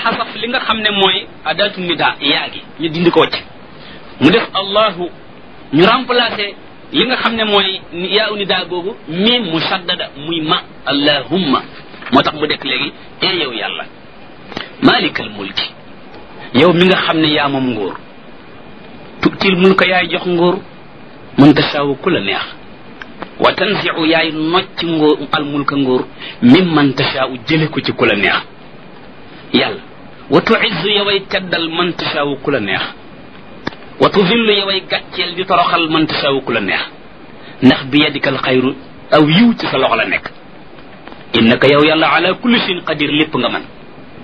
xasaf li nga xam ne mooy adatu nida yaa gi ñu dindi ko ci mu def allahu ñu remplacer li nga xam ne mooy yaa u nida googu miim musaddada muy ma allahumma moo tax mu dekk léegi ee yow yàlla malikal mulki yow mi nga xam ne yaa moom nguur tutil mulka yaay jox nguur mën tasaawu ku la neex wa tanziu yaay nocc nguur al mulka nguur mim man tasaawu jële ko ci ku la neex yàlla wa tuizzu yoway teddal man tasaawu ku la neex wa tudillu yoway gàcceel di toroxal man tasaawu ku la neex ndax bi yadikal xayru aw yiw ci sa loxo la nekk innaka yow yàlla ala kulli shayin qadir lépp nga man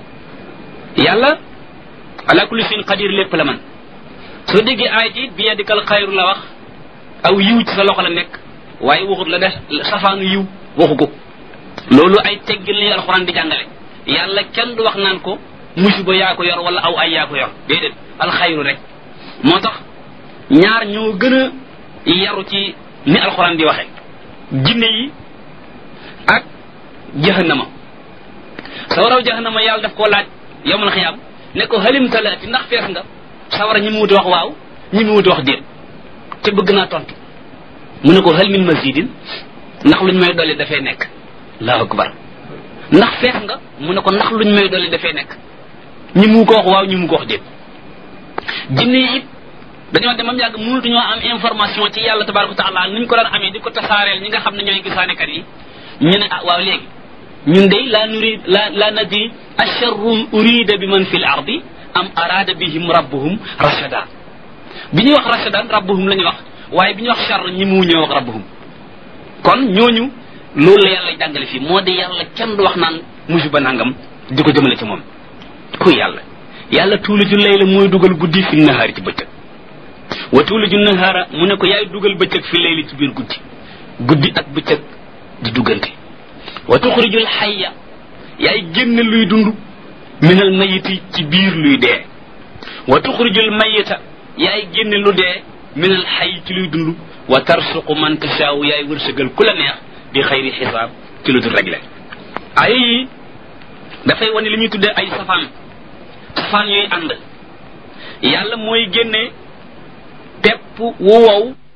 yàlla ala kulli shayin qadir lépp la man soo déggee aay ji bi yadikal xayru la wax aw yiw ci sa loxo la nekk waaye waxut la def safaanu yiw waxu ko loolu ay teggin li alxuraan di jàngale yàlla kenn du wax naan ko musiba yaa ko yor wala aw ay yaa ko yor déedéet alxayru rek moo tax ñaar ñoo gën a yaru ci ni alxuraan di waxe jinne yi ak jahannama sawaraw jahannama yàlla daf koo laaj yowmal xiyaam ne ko halim talaati ndax fees nga sawara ñi mu wuti wax waaw ñi mu wuti wax déet te bëgg naa tontu mu ne ko hal min mazidin ndax luñ may dolli dafay nekk allahu akbar ndax fees nga mu ne ko ndax luñ may dolli dafay nekk ñi mu ko wax waaw ñi mu ko wax déet jinne yi it dañoo demam yàgg mënutuñoo am information ci yàlla tabaraka wa taala nuñ ko daan amee di ko tasaareel ñi nga xam ne ñooy gisaanekat yi ñu ne ah waaw léegi ñun de la nurid la la nadri asharrun urida bi man fi l ardi am arada bihim rabbuhum rashada bi ñuy wax rashadan rabbuhum la ñuy wax waaye bi ñuy wax char ñi mu ñëw wax rabbuhum kon ñooñu loolu la yàlla jàngale fii moo di yàlla kenn du wax naan musiba nangam di ko jëmale ci moom ku yàlla yàlla tuuliju layla mooy dugal guddi fi nahaari ci bëccëg wa tuuliju nahaara mu ne ko yaay dugal bëccëg fi layli ci biir guddi guddi ak bëccëg di duggante wa tuxrijul xayya yaay génn luy dund minal mayiti ci biir luy dee wa tuxrijul mayita yaay génn lu dee minal xay ci luy dund wa tarsuqu man tashaawu yaay wërsëgal ku la neex di xayri xisaab ci lu dul réglé ay yi dafay wane li ñuy tuddee ay safaan safaan yooyu ànd yàlla mooy génne pepp wu wow